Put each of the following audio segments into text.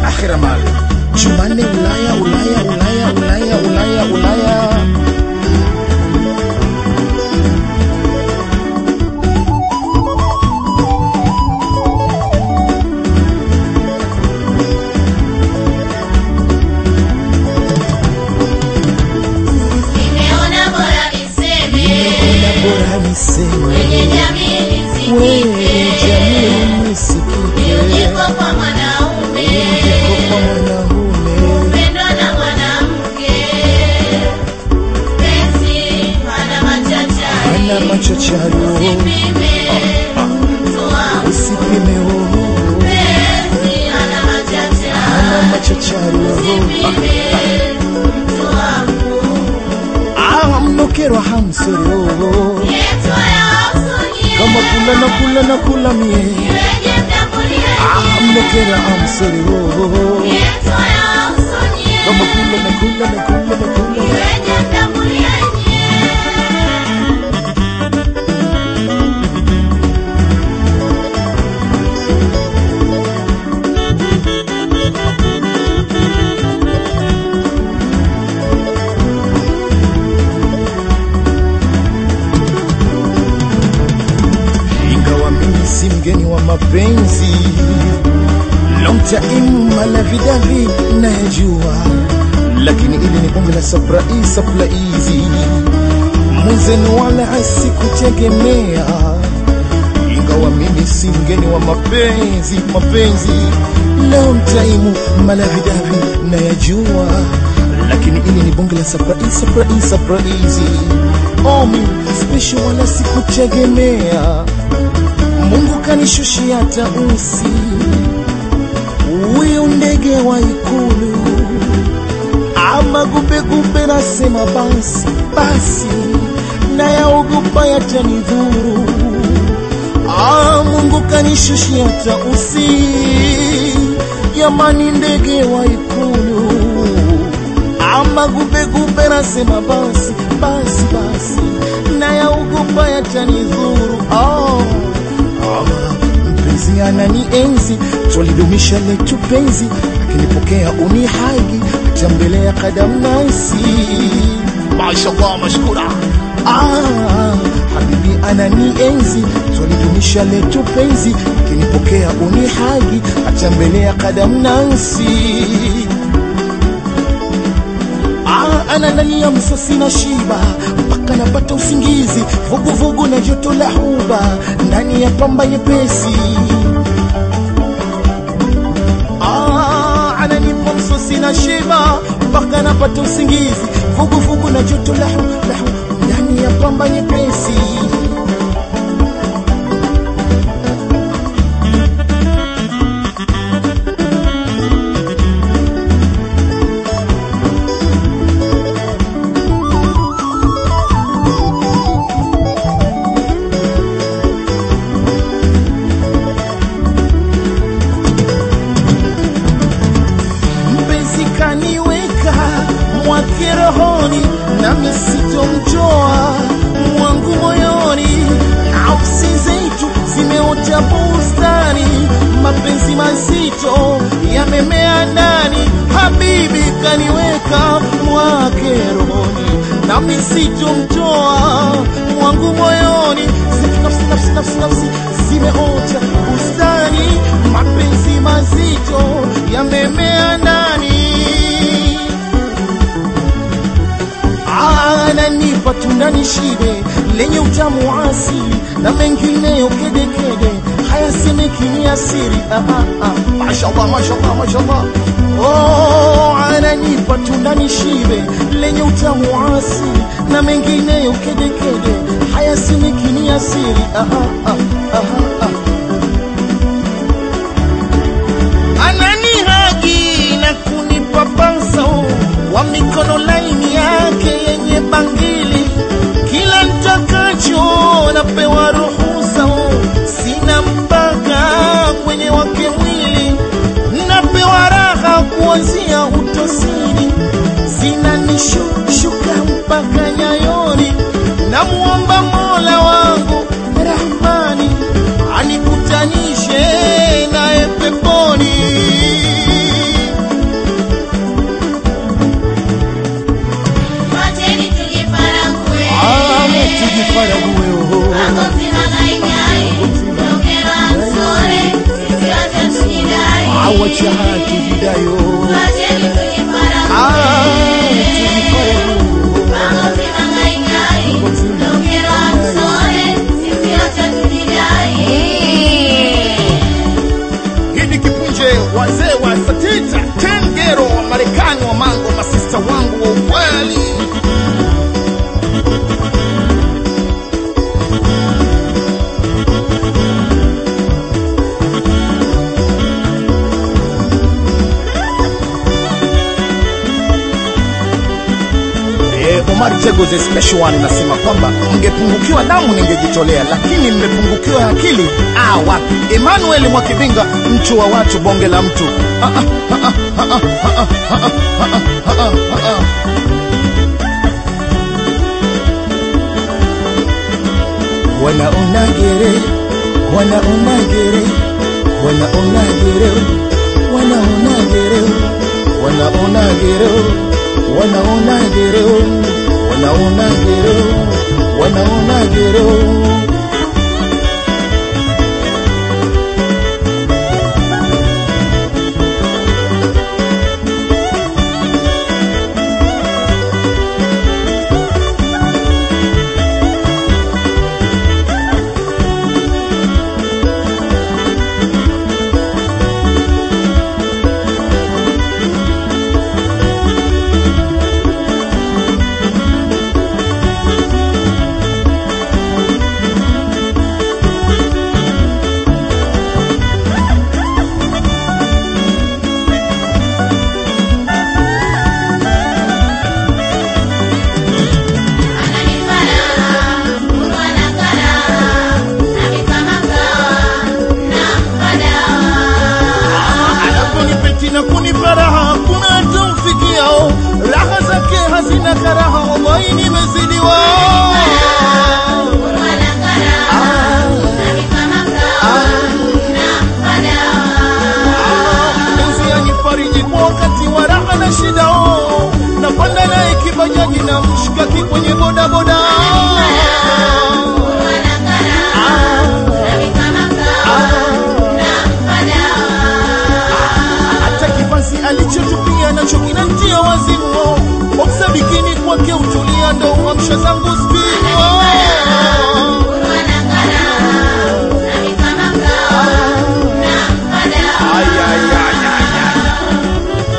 akhira mal Jumanne Ulaya Ulaya Ulaya Ulaya Ulaya Ulaya Nimeona bora niseme Ona bora niseme kwenye jamii wewe nisikike, jamii nisikike niujiko kwa mwanaume, Ujiko kwa mwanaume upendo na mwanamke, penzi hana machachari, ana machachari usipime mtu wangu, usipime uhuru penzi hana ana machachari, machachari usipime mtu wangu, ah mnokerwa hamsoro yetu ya usuni, kama kula na kula na kula mie iweje mtambulie ah mnokera hamsoro yetu ya usuni, kama kula na kula na kula na kula iweje mtambulie ingawa mimi si mgeni wa mapenzi long time malavidavi nayajua lakini ili ni bonge la surprise surprise mwenzenu wala sikutegemea ingawa mimi si mgeni wa mapenzi mapenzi long time malavidavi nayajua lakini ili ni bonge la surprise surprise surprise oh mimi special wala sikutegemea Mungu kanishushia tausi huyu ndege wa ikulu ama gubegube nasema basi basi nayaogopa yatanidhuru ah, Mungu kanishushia tausi yamani ndege wa ikulu ama gubegube nasema basi basi basi nayaogopa yatanidhuru oh. Ah, mpenzi anani enzi twalidumisha letu penzi akinipokea unihagi hata mbele ya kadam nasi mashallah mashkura ah, habibi anani enzi twalidumisha letu penzi akinipokea unihagi hata mbele ya kadam nasi Ah, ananania msosi na shiba mpaka napata usingizi vuguvugu na joto la huba ndani ya pamba nyepesi Ah, ananipa msosi na shiba mpaka napata usingizi vuguvugu na joto la hu, la hu, ndani ya pamba nyepesi mpenzi kaniweka mwake rohoni nami sitomtoa mwangu moyoni nafsi zetu zimeota bustani mapenzi mazito yamemea ndani habibi kaniweka mwake rohoni nami sitomtoa mwangu moyoni zetu nafsi nafsi nafsi nafsi zimeota bustani mapenzi mazito yamemea ndani ananipa tunda nishibe lenye utamu wa asili na mengineyo kedekede hayasemeki ni asiri ah, ah, ah. mashallah mashallah mashallah oh, ananipa tunda nishibe lenye utamu wa asili na mengineyo kedekede hayasemeki ni asiri ah, ah, ah, ah, ah. ananihagi na kunipa panso wa mikono laini yake yenye bangili kila ntakacho napewa ruhusa sina mpaka kwenye wake mwili napewa raha kuanzia utosini zinanishuka mpaka nyayoni namuomba mola wangu rahmani anikutanishe naye peponi Omar Tego the special one unasema kwamba mngepungukiwa damu ningejitolea, lakini mmepungukiwa akili. Ah, wapi? Emmanuel Mwakibinga, mchu wa watu, bonge la mtu. Ah, ah, ah, ah, ah, ah, ah, ah, ah, ah, ah, ah. Wanaona gere, wanaona gere, wanaona gere, wanaona gere, wanaona gere, wanaona gere, wanaona gere, wanaona gere. Anaponipeti na kunipa raha, kuna hata mfikiao raha zake hazina karaha, wallahi nimezidiwa. Mpenzi anifariji kwa wakati wa raha na shida, oh. napanda naye kibajaji na mshikaki kwenye bodaboda hata kivazi alichotupia nacho kinantia wazimu boksa bikini kwake utulia ndo uamsha zangu spini Ay, ay, ay, ay, ay.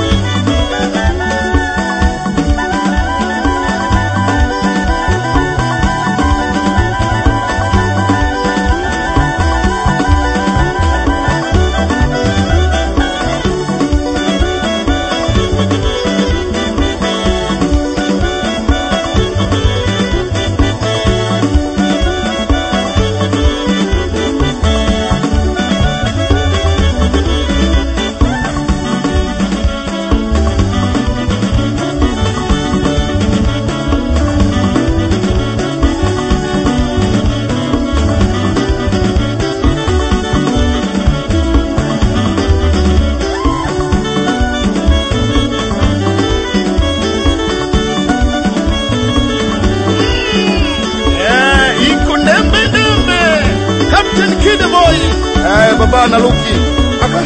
Eh, iko ndembe ndembe Captain Kid Boy eh, baba na Luki Aka.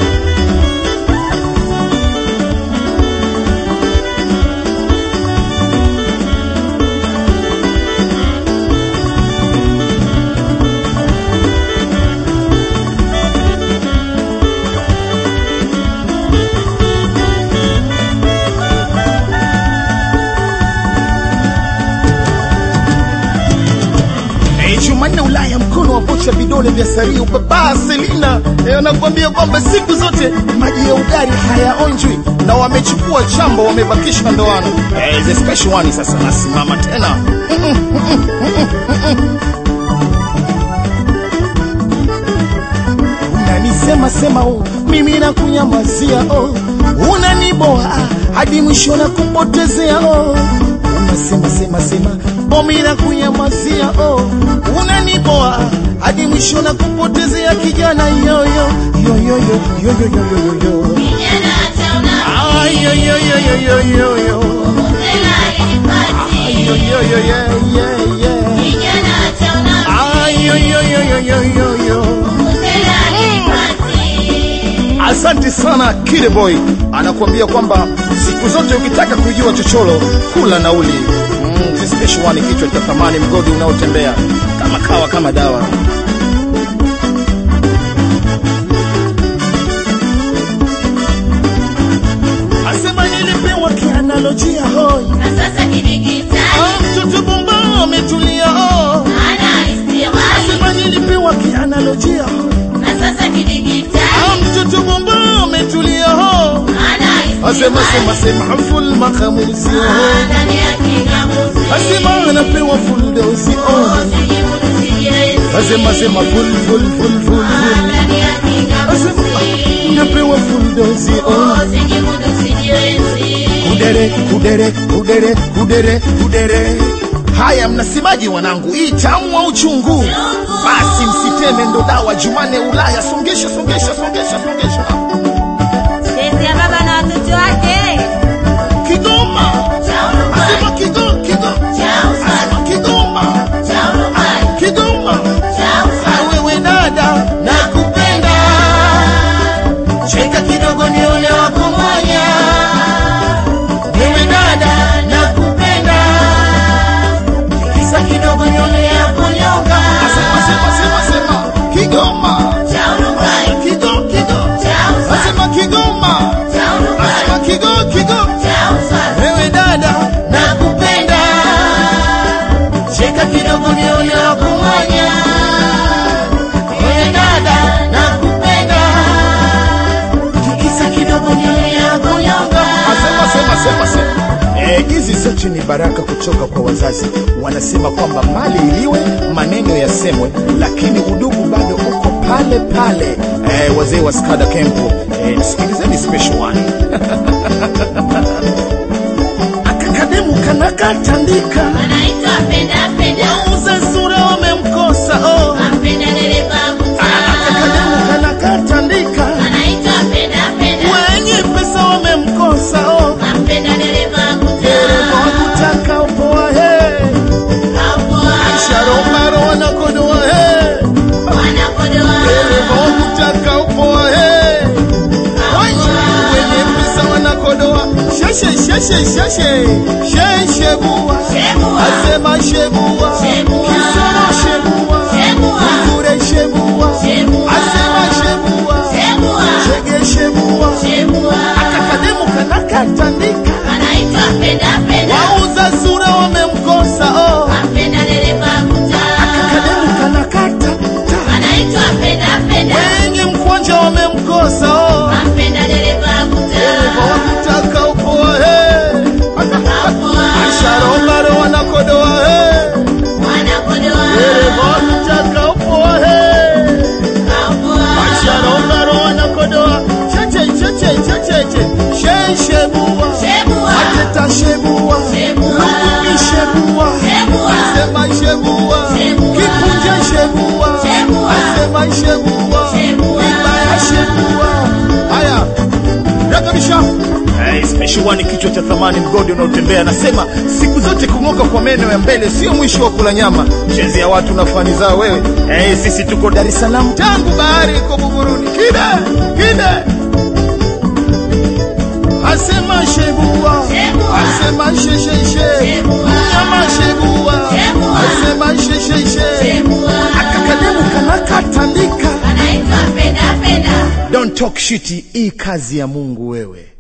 Eh, Jumanne Ulaya, mkono wa vocha, vidole vya sario, baba Selina eh, anakuambia kwamba siku zote maji ya ugali hayaonjwi, na wamechukua chambo, wamebakisha ndoano. Eh, the special one sasa nasimama tena unanisema sema oh, mimi nakunyamazia oh, unaniboa hadi mwisho na kupotezea oh, unasema sema sema oh, mimi nakunyamazia oh, unaniboa hadi mwisho na kupotezea kijana yoyo yoyo yoyo yoyo yoyo yoyo Ah, yo, yo, yo, yo, yo, yo, yo. Yo, yo, yo, yeah, yeah, yeah. Ah, yo, yo, yo, yo, yo, yo, yo. Asante sana Kid Boy anakuambia kwamba siku zote ukitaka kujua chochoro kula nauli. Mm, this special one kichwa cha thamani, mgodi unaotembea kama kawa kama dawa. Asema nilipewa kianalojia hoi, ah, mtoto bomba ametulia oh. Asema nilipewa kianalojia hoi, ah, mtoto bomba ametulia oh. asema sema sema full makamuzi oh. ndani ya kingamuzi. asema anapewa full dozi oh. Usijimudu sijiwezi. asema sema full full full full full ndani ya kingamuzi. asema anapewa full dozi oh. Usijimudu sijiwezi. kudere kudere kudere kudere kudere haya mnasemaji wanangu hii tamu au chungu basi msiteme ndo dawa jumane ulaya songesha songesha songesha songesha Sisi ya baba na watoto wake. kigoma asema kigo kigo asema kigoma kigoma Ah, wewe dada nakupenda cheka kidogo nione wakumoja wewe dada nakupenda kisa kidogo nione yakonyonga asema sema sema sema kigoma kigo kigo asema kigoma asema kigo kigo wewe dada nakupenda cheka kidogo nione wakumoja wewe dada nakupenda tikisa kidogo nione yakonyonga asema sema sema sema Eh, hizi zote ni baraka kutoka kwa wazazi. Wanasema kwamba mali iliwe, maneno yasemwe, lakini udugu bado uko pale pale. Eh, wazee wa Skada Kempo, eh, sikilizeni special one. Akakademu kanakatandika, Anaitwa penda penda. wauze sura wamemkosa oh. Ampenda dereva Akakademu mtaa. kanakatandika, Anaitwa penda penda. wenye pesa wamemkosa oh. Ampenda dereva Dereva mtaa. wakutaka upoa hey. Kapoa. Sharomaro wanakodoa hey. Wanakodoa. Dereva wakutaka upoa hey. Wenye pesa wanakodoa sheshe sheshe sheshe sheshe bua Shebua. asema shebua Shebua. kisoro shebua Shebua. kure shebua Shebua. asema shebua Shebua. shege shebua Shebua. akakademu kanakatandika Anaitwa penda penda. wauza sura wamemkosa oh. Ampenda dereva mtaa. akakademu kanakata ta. Anaitwa penda penda. wenye mkwanja wamemkosa oh. Ampenda dereva Dereva mtaa. wakutaka upoa hey. Kapoa. Sharomaro wanakodoa hey. Wanakodoa. Dereva wakutaka upoa hey. Kapoa. Sharomaro wanakodoa cheche cheche cheche sheshebua Shebua. aketa shebua Shebua. lukuki shebua Shebua. asema shebua Shebua. kipunje shebua Shebua. asema shebua Shebua. ibaya shebua haya rekebisha Hey, special one kichwa cha thamani mgodi unaotembea anasema siku zote kung'oka kwa meno ya mbele sio mwisho wa kula nyama chezi ya watu na fani zao wewe hey, sisi tuko dar es salaam tangu bahari iko buguruni kide kide asema shebua Shebua. asema shesheshe Shebua. nyama shebua Shebua. asema shesheshe Shebua. akakademu kanakatandika Anaitwa penda penda. don't talk shit hii kazi ya mungu wewe